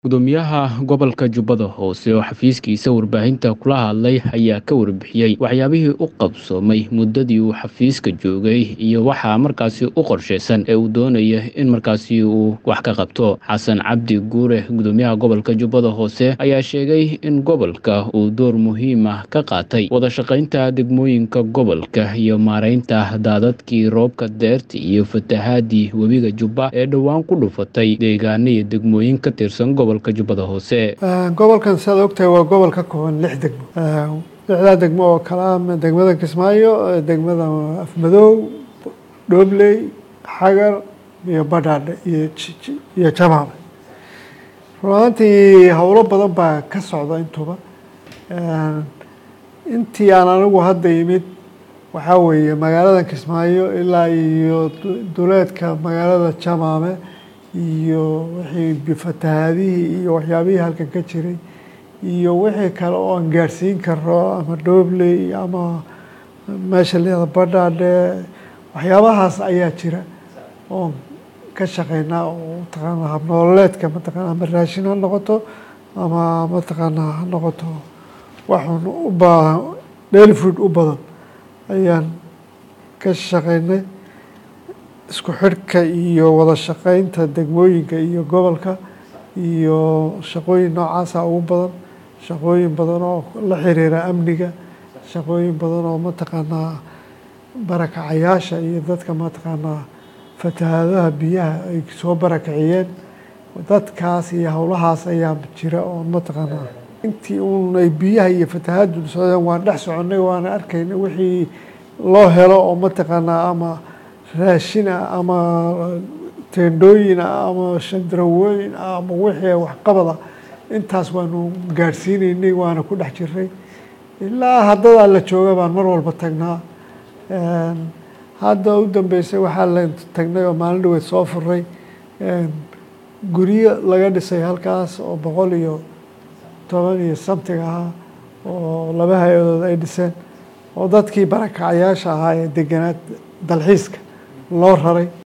Gudoomiyaha gobolka Jubbada Hoose oo xafiiskiisa warbaahinta kula hadlay ayaa ka warbixiyey waxyaabihii u qabsoomay muddadii uu xafiiska joogay iyo waxa markaasi u qorsheysan ee uu doonayo in markaasi uu wax ka qabto xasan cabdi guure gudoomiyaha gobolka Jubbada Hoose ayaa sheegay in gobolka uu door muhiim ah ka qaatay wada shaqaynta degmooyinka gobolka iyo maareynta daadadkii roobka deerta iyo fatahaadii webiga Jubba ee dhowaan ku dhufatay deegaano iyo degmooyin ka tirsan gobolka Jubbada Hoose gobolkan siaad ogtahay waa gobol ka kooban lix degmo lixdaa degmo oo kale ah degmada Kismaayo degmada Afmadow Dhobley Xagar iyo Badhaadhe iyo iyo Jamaame run ahaantii howlo badan baa ka socda intuba intii aan anigu hadda yimid waxaa weeye magaalada Kismaayo ilaa iyo duleedka magaalada Jamaame iyo wixii fatahaadihii iyo waxyaabihii halkan ka jiray iyo wixii kale oo aan gaarsiin karo ama Dhobley ama meesha leeda Badhaadhe waxyaabahaas ayaa jira oon ka shaqeynaa oo mataqaana habnololeedka mataqaana ama raashin ha noqoto ama mataqaana ha noqoto waxun u baahan daily food u badan ayaan ka shaqeynay isku xidhka iyo wada shaqeynta degmooyinka iyo gobolka iyo shaqooyin noocaasa ugu badan shaqooyin badan oo la xiriira amniga shaqooyin badan oo mataqaanaa barakacayaasha iyo dadka mataqaanaa fatahaadaha biyaha ay soo barakaciyeen dadkaas iyo howlahaas ayaa jira oo mataqaanaa intii uun ay biyaha iyo fatahaadu socdeen waan dhex soconay waana arkaynay wixii loo helo oo mataqaanaa ama raashin ah ama teendhooyin ah ama shandarawooyin ah ama wixii waxqabad ah intaas waanu gaadhsiinaynay waana ku dhex jiray ilaa haddadaa la jooga baan mar walba tagnaa hadda u dambeysay waxaa la tagnay oo maalin dhaweed soo furay guryo laga dhisay halkaas oo boqol iyo toban iyo something ahaa oo laba hay-adood ay dhiseen oo dadkii barakacayaasha ahaa ee deganaad dalxiiska loo raray